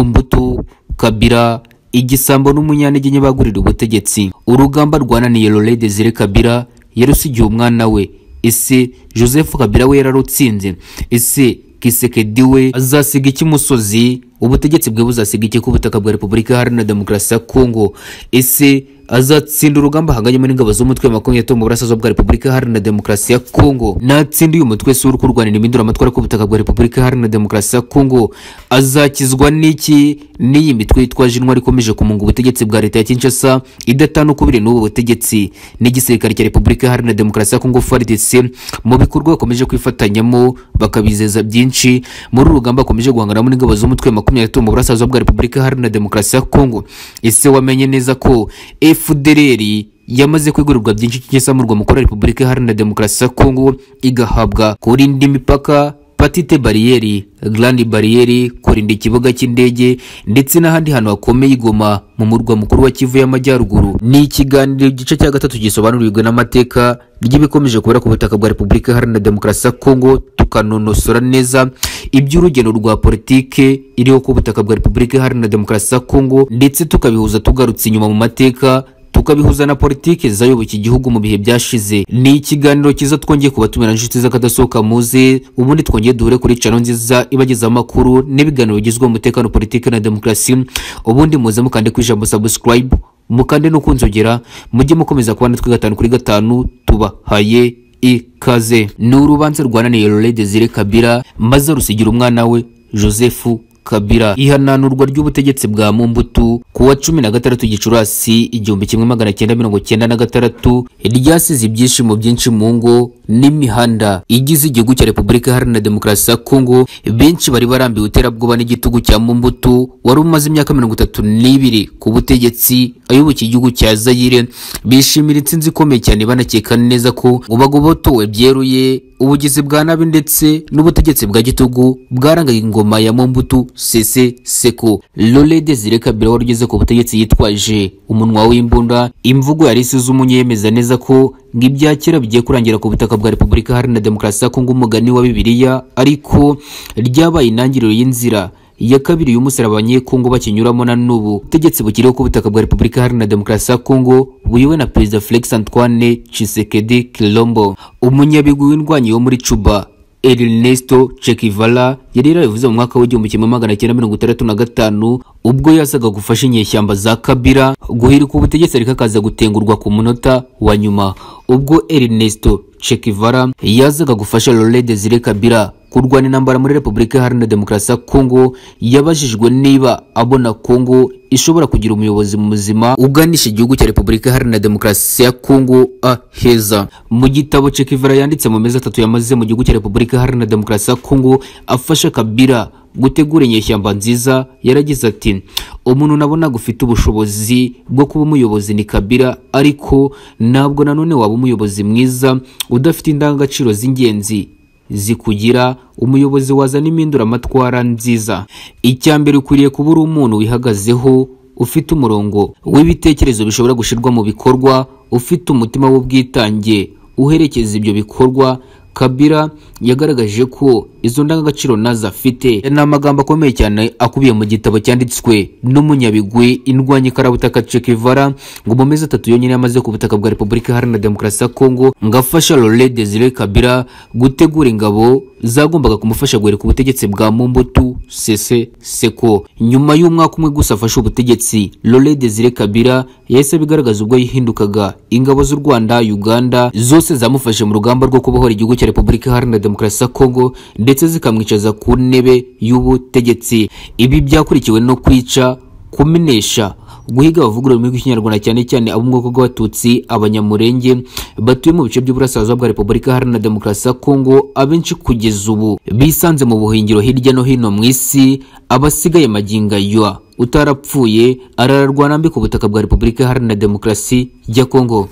mbutu kabira igisambo n'umunyantege nke bagurira ubutegetsi urugamba rwananiye lore desire kabira yarusigiye umwana we ese joseph kabira we yararutsinze ese kisekedi we azasiga iki musozi ubutegetsi bwe buzasiga iki ku butaka bwa repubulika iharanira demokarasi ya kongo ese azatsinda urugamba ahanganyemo n'ingabo z'umutwe wa makumyabiri mu burasirazuba bwa repubulika iharanira demokarasi ya kongo natsinda uyu mutwe si uri kurwanira impinduramatwara ku butaka bwa repubulika iharanira demokarasi ya kongo azakizwa n'iki n'iyi mitwe yitwa jinwari ikomeje kumunga ubutegetsi bwa leta ya kinshasa idatana ukubiri n'ubu butegetsi n'igisirikare cya repubulika iharanira demokarasi ya kongo frdc mu bikorwa bakomeje kwifatanyamo bakabizeza byinshi muri uru rugamba bakomeje guhanganamo n'ingabo z'umutwe wa makumyabiri mu burasirazuba bwa repubulika iharanira demokarasi ya kongo ese wamenye neza ko efudereri yamaze kwigurirwa byinshi cy'igisamurwa mukuru wa repubulika iharanira demokarasi ya kongo igahabwa kurinda imipaka patite bariyeri garandi bariyeri kurinda ikibuga cy'indege ndetse n'ahandi hantu hakomeye igoma mu murwa mukuru wa kivu y'amajyaruguru ni ikiganiro igice cya gatatu gisobanurirwa n'amateka ry'ibikomeje kubera ku butaka bwa repubulika iharanira demokarasi ya kongo tukanonosora neza iby'urugendo rwa politike iriho ku butaka bwa repubulika iharanira demokarasi ya kongo ndetse tukabihuza tugarutse inyuma mu mateka tukabihuza na politiki zayoboka igihugu mu bihe byashize ni ikiganiro cyiza twongeye kubatumira inshuti z'akadasohoka muze ubundi twongeye duhure kuri cano nziza ibagezaho amakuru n'ibiganiro bigezweho umutekano politiki na demokarasi ubundi muze mukande ku ijambo subscribe mukande no kunzogera mujye mukomeza kubana twe gatanu kuri gatanu tubahaye ikaze ni urubanza rwananiye Laurent Desire Kabila maze rusigira umwana we Joseph kabira ihananurwa ry'ubutegetsi bwa mumbutu ku wa cumi na gatandatu gicurasi igihumbi kimwe magana cyenda mirongo cyenda na gatandatu ryasize ibyishimo byinshi mu ngo n'imihanda igize igihugu cya repubulika iharanira demokarasi ya kongo benshi bari barambiwe iterabwoba n'igitugu cya mumbutu wari umaze imyaka mirongo itatu n'ibiri ku butegetsi ayoboka igihugu cya zayire bishimira intsinzi ikomeye cyane banakeka neza ko ngo bagobotowe byeruye ubugizi bwa nabi ndetse n'ubutegetsi bwa gitugu bwarangaga ingoma ya mumbutu sese seko lore desire kabira wari ugeze ku butegetsi yitwaje umunwa w'imbunda imvugo yari isuzumye yemeza neza ko ngo ibya kera bigiye kurangira ku butaka bwa repubulika iharanira demokarasi ya kongo umugani wa bibiliya ariko ryabaye intangiriro y'inzira iya kabiri y'umusaraba abanyekongo bakinyuramo na n'ubu ubutegetsi bukiriho ku butaka bwa repubulika iharanira demokarasi ya kongo buyobowe na perezida felix antoine chisekedi kilombo umunyabigwi w'indwanyi wo muri cuba Ernesto Chekivara yari yarabivuze mu mwaka w'igihumbi kimwe magana cyenda mirongo itandatu na gatanu ubwo yasaga gufasha inyeshyamba za Kabila guhirika ubutegetsi ariko akaza gutengurwa ku munota wa nyuma ubwo Ernesto Chekivara yazaga gufasha Laurent Desire Kabila kurwana intambara muri Repubulika Iharanira Demokarasi ya Kongo yabajijwe niba abona Kongo ishobora kugira umuyobozi muzima uganisha igihugu cya Repubulika Iharanira Demokarasi ya Kongo aheza. Mu gitabo Chekivara yanditse mu mezi atatu yamaze mu gihugu cya Repubulika Iharanira Demokarasi ya Kongo afasha Kabila gutegura inyeshyamba nziza yaragize ati umuntu nabonaga ufite ubushobozi bwo kuba umuyobozi ni kabira ariko ntabwo nanone waba umuyobozi mwiza udafite indangagaciro z'ingenzi zikugira umuyobozi wazana impinduramatwara nziza icya mbere ukwiriye kuba uri umuntu wihagazeho ufite umurongo w'ibitekerezo bishobora gushyirwa mu bikorwa ufite umutima w'ubwitange uherekeza ibyo bikorwa kabira yagaragaje ko izo ndangagaciro nazo afite ni amagambo akomeye cyane akubiye mu gitabo cyanditswe n'umunyabigwi indwanyi karabutaka Chekivara ngo mu mezi atatu yonyine yamaze ku butaka bwa repubulika iharanira demokarasi ya kongo ngo afasha Laurent Desire Kabila gutegura ingabo zagombaga kumufasha guhirika ubutegetsi bwa mumbutu sese seko nyuma y'umwaka umwe gusa afashe ubutegetsi Laurent Desire Kabila yahise abigaragaza ubwo yihindukaga ingabo z'u Rwanda Uganda zose zamufashe mu rugamba rwo kubohora igihugu cya Repubulika Iharanira Demokarasi ya Kongo ndetse zikamwicaza ku ntebe y'ubutegetsi. Ibi byakurikiwe no kwica, kumenesha, guhiga abavuga ururimi rw'ikinyarwanda cyane cyane abo mu bwoko bw'abatutsi abanyamurenge batuye mu bice by'uburasirazuba bwa repubulika iharanira demokarasi ya kongo abenshi kugeza ubu bisanze mu buhingiro hirya no hino mu isi abasigaye maginga yua utarapfuye arararwa nambi ku butaka bwa repubulika iharanira demokarasi ya kongo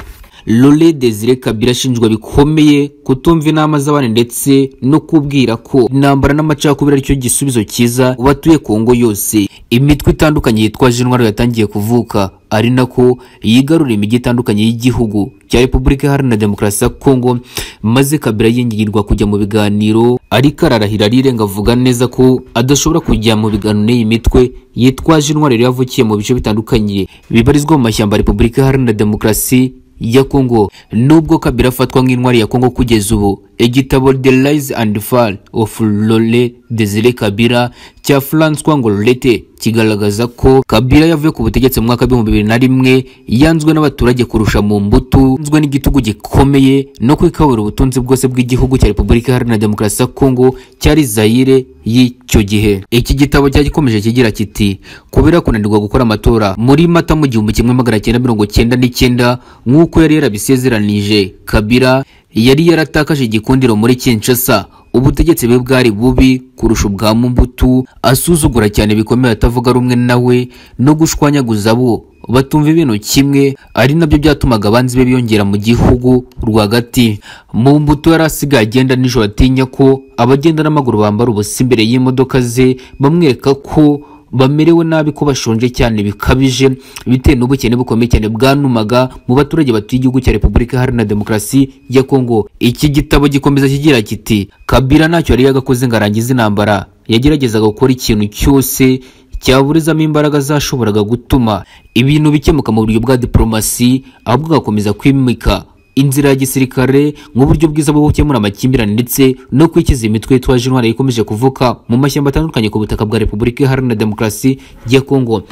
Lore Desire Kabila ashinjwa bikomeye kutumva inama z'abandi ndetse no kubwira ko intambara n'amacakubiri aricyo gisubizo cyiza batuye Kongo yose. Imitwe itandukanye yitwa Jinwari yatangiye kuvuka ari nako yigarurira imijyi itandukanye y'igihugu cya repubulika iharanira demokarasi ya kongo maze kabila yingirwa kujya mu biganiro ariko ararahira arirenga avuga neza ko adashobora kujya mu biganiro n'iyi mitwe yitwaje intwari yari yavukiye mu bice bitandukanye bibarizwa mu mashyamba ya repubulika iharanira demokarasi ya Congo nubwo Kabila afatwa nk'intwari ya Congo kugeza ubu igitabo The Rise and Fall of Lole Desire Kabila cya Francois Ngolorete kigaragaza ko Kabila yavuye ku butegetsi mu mwaka w'ibihumbi bibiri na rimwe yanzwe n'abaturage kurusha mu mbuto nzwe n'igitugu gikomeye no kwikabura ubutunzi bwose bw'igihugu cya Repubulika Iharanira Demokarasi ya Congo cyari Zaire y'icyo gihe iki gitabo cyagikomeje kigira kiti kubera kunanirwa gukora amatora muri mata mu gihumbi kimwe magana cyenda mirongo cyenda n'icyenda nk'uko yari yarabisezeranije kabira yari yaratakaje igikundiro muri Kinshasa ubutegetsi bwe bwari bubi kurusha ubwa Mobutu asuzugura cyane bikomeye atavuga rumwe nawe no gushwanyaguza abo batumva ibintu kimwe ari nabyo byatumaga abanzi be biyongera mu gihugu rwagati mu mbuto yari asigaye agenda nijoro atinya ko abagenda n'amaguru bambara ubusa imbere y'imodoka ze bamwereka ko bamerewe nabi ko bashonje cyane bikabije bitewe n'ubukene bukomeye cyane bwanumaga mu baturage batuye igihugu cya repubulika iharanira demokarasi ya kongo iki gitabo gikomeza kigira kiti kabila ntacyo yari yagakoze ngo arangize intambara yageragezaga gukora ikintu cyose cyaburizamo imbaraga zashoboraga gutuma ibintu bikemuka mu buryo bwa diporomasi ahubwo agakomeza kwimika inzira ya gisirikare nk'uburyo bwiza bwo gukemura amakimbirane ndetse no kwikiza imitwe yitwaje intwara ikomeje kuvuka mu mashyamba atandukanye ku butaka bwa repubulika iharanira demokarasi ya kongo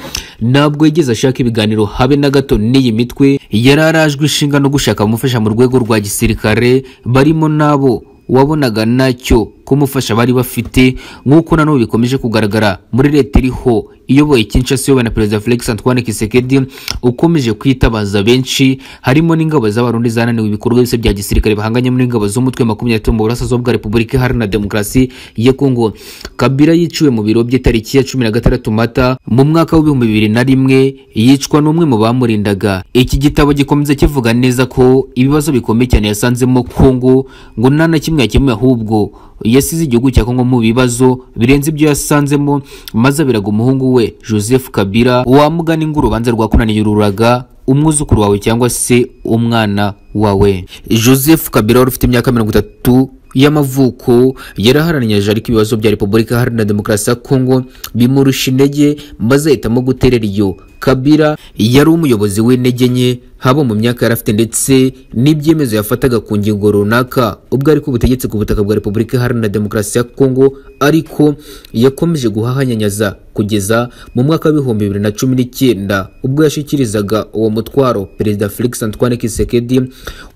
ntabwo yigeze ashaka ibiganiro habe na gato n'iyi mitwe yari arajwe ishinga no gushaka abamufasha mu rwego rwa gisirikare barimo n'abo wabonaga nacyo kumufasha bari bafite nk'uko nanone bikomeje kugaragara muri leta iriho iyoboye Kinshasa iyobowe na perezida Felix Antoine Tshisekedi ukomeje kwitabaza benshi harimo n'ingabo z'abarundi zananiwe ibikorwa byose bya gisirikare bahanganyemo n'ingabo z'umutwe makumyabiri mu burasirazuba bwa Repubulika Iharanira Demokarasi ya Kongo Kabila yiciwe mu biro bye tariki ya cumi na gatandatu Mata mu mwaka w'ibihumbi bibiri na rimwe yicwa n'umwe mu bamurindaga iki gitabo gikomeza kivuga neza ko ibibazo bikomeye cyane yasanzemo Kongo ngo nta na kimwe yakemuye ahubwo yasize igihugu cya Kongo mu bibazo birenze ibyo yasanzemo maze abiraga umuhungu we Joseph Kabila wamugana ingo urubanza rwakunaniye ururaga umwuzukuru wawe cyangwa se umwana wawe Joseph Kabila wari ufite imyaka mirongo itatu y'amavuko yaraharanije ariko ibibazo bya Repubulika Iharanira Demokarasi ya Kongo bimurusha intege maze ahitamo guterera iyo Kabila yari umuyobozi w'intege nke haba mu myaka yari afite ndetse n'ibyemezo yafataga ku ngingo runaka ubwo ariko ubutegetsi ku butaka bwa Repubulika Iharanira Demokarasi ya Kongo ariko yakomeje guhahanyanyaza kugeza mu mwaka w'ibihumbi bibiri na cumi n'icyenda ubwo yashyikirizaga uwo mutwaro perezida Felix Antoine Tshisekedi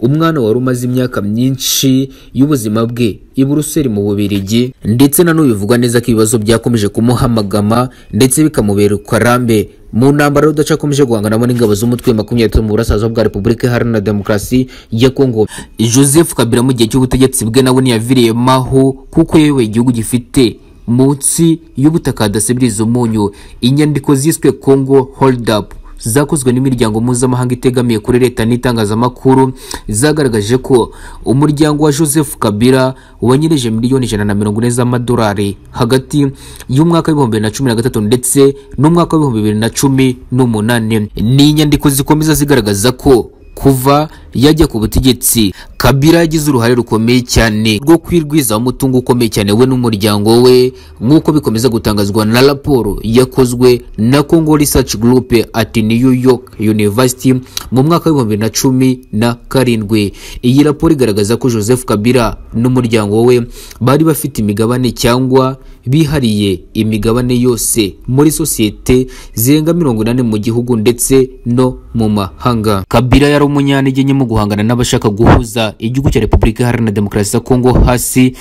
umwana wari umaze imyaka myinshi y'ubuzima bwe i Buruseli mu Bubiligi ndetse nanone bivugwa neza ko ibibazo byakomeje kumuhamagama ndetse bikamubera ukarambe mu ntambara y'udaca akomeje guhanganamo n'ingabo z'umutwe makumyabiri tatu mu burasirazuba bwa repubulika iharanira demokarasi ya kongo joseph kabila mu gihe cy'ubutegetsi bwe nawe ntiyaviriyemaho kuko yayoboye igihugu gifite munsi y'ubutaka hadasibiriza umunyu inyandiko ziswe congo hold up zakozwe n'imiryango mpuzamahanga itegamiye kuri leta n'itangazamakuru zagaragaje ko umuryango wa joseph kabila wanyereje miliyoni ijana na mirongo ine z'amadolari hagati y'umwaka w'ibihumbi bibiri na cumi na gatatu ndetse n'umwaka w'ibihumbi bibiri na cumi n'umunani ni inyandiko zikomeza zigaragaza ko kuva yajya ku butegetsi kabila yagize uruhare rukomeye cyane rwo kwirwizaho umutungo ukomeye cyane we n'umuryango we nk'uko bikomeza gutangazwa na raporo yakozwe na congo research group at new york university mu mwaka w'ibihumbi na cumi na karindwi iyi raporo igaragaza ko joseph kabila n'umuryango we bari bafite imigabane cyangwa bihariye imigabane yose muri sosiyete zirenga mirongo inani mu gihugu ndetse no mu mahanga kabila yari umunyantege nke mu guhangana n'abashaka guhuza igihugu cya repubulika iharanira demokarasi ya kongo hasi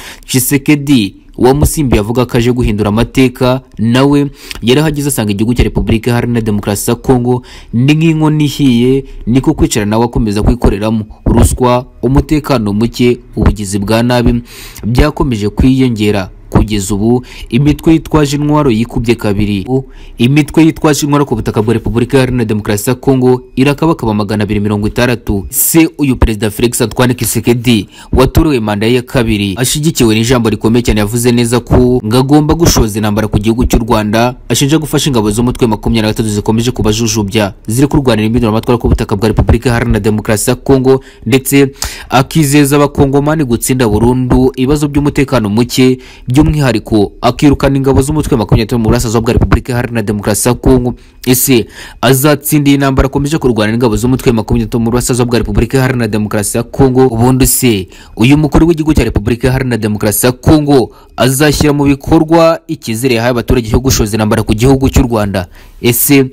Tshisekedi wamusimbi avuga ko aje guhindura amateka nawe yarahageze asanga igihugu cya repubulika iharanira demokarasi ya kongo ni nk'inkoni ihiye niko kwicara nawe akomeza kwikoreramo ruswa umutekano muke ubugizi bwa nabi byakomeje kwiyongera kugeza ubu imitwe yitwaje intwaro yikubye kabiri U- imitwe yitwaje intwaro ku butaka bwa repubulika iharanira demokarasi ya kongo irakabakaba magana abiri mirongo itandatu se uyu perezida felix antoine kisekedi watorewe manda ye ya kabiri ashyigikiwe n'ijambo rikomeye cyane yavuze neza ko ngo agomba gushoza intambara ku gihugu cy'u rwanda ashinja gufasha ingabo z'umutwe makumyabiri na gatatu zikomeje kubajujubya ziri kurwanira impinduramatwara ku butaka bwa repubulika iharanira demokarasi ya kongo ndetse akizeza abakongomani gutsinda burundu ibibazo by'umutekano muke by'umwihariko akirukana ingabo z'umutwe makumyabiri n'itanu mu burasirazuba bwa repubulika iharanira demokarasi ya kongo ese azatsindiye intambara akomeje kurwana n'ingabo z'umutwe makumyabiri n'itanu mu burasirazuba bwa repubulika iharanira demokarasi ya kongo ubundi se uyu mukuru w'igihugu cya repubulika iharanira demokarasi ya kongo azashyira mu bikorwa icyizere yahaye abaturage cyo gushoza intambara ku gihugu cy'u rwanda ese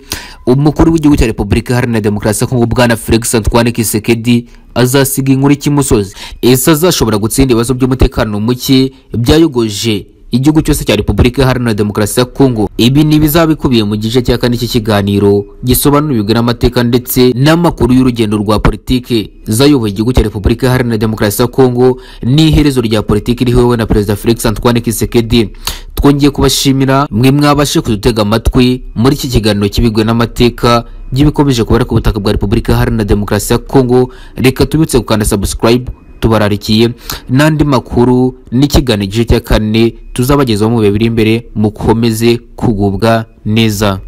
umukuru w'igihugu cya repubulika iharanira demokarasi ya kongo bwana felix antoine kisekedi azasiga inkuru cy'imusozi ese azashobora gutsinda ibibazo by'umutekano muke byayogoje igihugu cyose cya repubulika iharanira demokarasi ya kongo ibi ni ibizaba bikubiye mu gice cya kane cy'ikiganiro gisobanurirwa n'amateka ndetse n'amakuru y'urugendo rwa politiki zayoboye igihugu cya repubulika iharanira demokarasi ya kongo n'iherezo rya politiki rihowe na perezida felix antoine kisekedi twongeye kubashimira mwe mwabashe kudutega amatwi muri iki kiganiro kibigwe n'amateka by'ibikomeje kubera ku butaka bwa repubulika iharanira demokarasi ya kongo reka tubitse gukanda subscribe tubararikiye n'andi makuru n'ikiganiro igice cya kane tuzabagezaho mu bihe biri imbere mukomeze kugubwa neza